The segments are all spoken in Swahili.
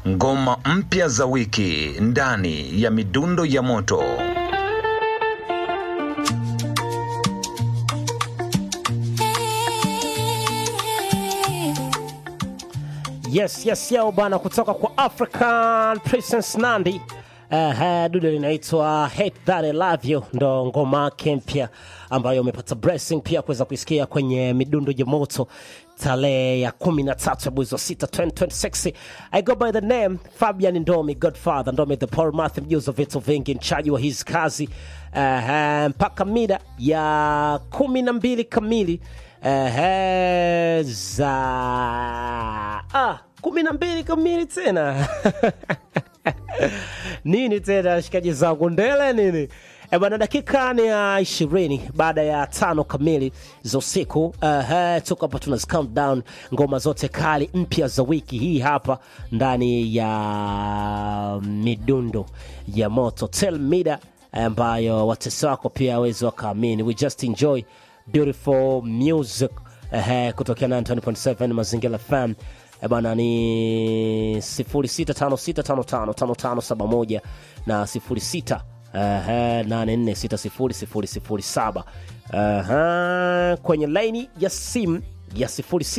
ngoma mpya za wiki ndani ya midundo ya moto. Yes, yes, yao bana, kutoka kwa African Princess Nandi. Uh, dude linaitwa Hate That I Love You, ndo ngoma yake mpya ambayo umepata blessing pia kuweza kuisikia kwenye midundo ya moto tarehe ya kumi na tatu ya mwezi wa sita 2026. I go by the name Fabian Ndomi, Godfather Ndomi, the Paul Math, mjuzi wa vitu vingi, mchaji wa hizi kazi uh, mpaka mida ya kumi na mbili kamili uh, za ah, kumi na mbili kamili tena nini tena shikaji zangu ndele nini E bwana, dakika ni ya ishirini baada ya tano kamili za usiku. Uh, tuko hapa tuna countdown ngoma zote kali mpya za wiki hii hapa ndani ya midundo ya moto Tell Mida, ambayo watesi wako pia awezi wakaamini. We just enjoy beautiful music uh, kutokea 90.7 Mazingira FM. E bana ni 0656555571 na 06 84600007 uh, kwenye laini ya simu ya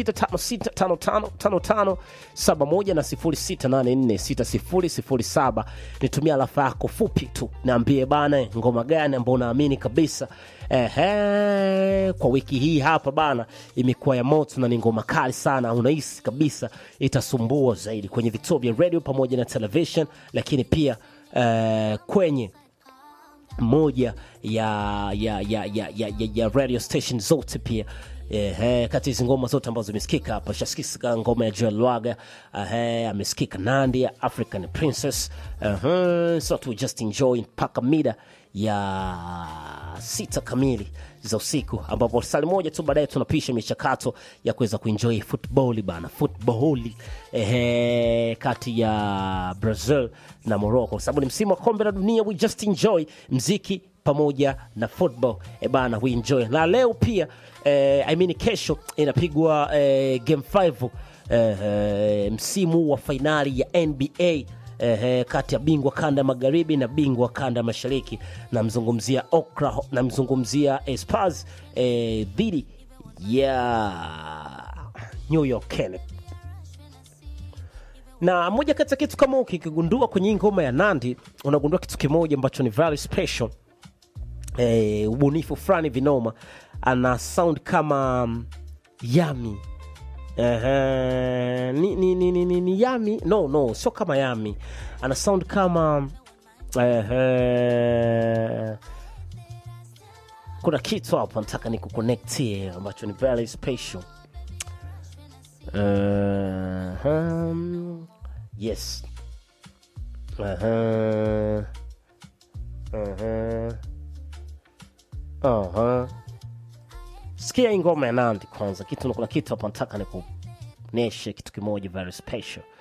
0656555571 na 0684600007. Nitumia alafa yako fupi tu, naambie bana, ngoma gani ambao unaamini kabisa Ehe, kwa wiki hii hapa bana imekuwa ya moto na ni ngoma kali sana, unahisi kabisa itasumbua zaidi kwenye vituo vya radio pamoja na television, lakini pia eh, kwenye moja ya, ya, ya, ya, ya, ya, ya radio station zote pia Ehe, kati hizi ngoma zote ambazo zimesikika hapa, shasikika ngoma ya Joel Lwaga, ehe, amesikika Nandi ya African Princess. Ehe, so tu just enjoy mpaka mida ya sita kamili za usiku, ambapo sali moja tu baadaye tunapisha michakato ya kuweza kuenjoy football bana, football ehe, kati ya Brazil na Morocco, kwa sababu ni msimu wa kombe la dunia. We just enjoy mziki pamoja na football e bana, we enjoy na leo pia eh, I mean kesho inapigwa eh, game 5 eh, eh, msimu wa fainali ya NBA eh, kati ya bingwa kanda ya magharibi na bingwa kanda ya mashariki. Namzungumzia Oklahoma, namzungumzia eh, Spurs eh, dhidi ya New York Knicks na moja kati ya kitu kama ukikigundua kwenye hii ngoma ya Nandi, unagundua kitu kimoja ambacho ni very special eh, ubunifu fulani vinoma. Ana sound kama mm, Yami Ehe, ni, ni, ni, ni, ni, ni Yami no no, sio kama Yami, ana sound kama ehe, kuna kitu hapo nataka nikuconnectie ambacho ni very special. Uh-huh. Yes. Uh-huh. Uh-huh. Uh-huh. Sikia hii ngoma ya Nandi kwanza, kitu kuna kitu hapa nataka nikuoneshe kitu kimoja very special.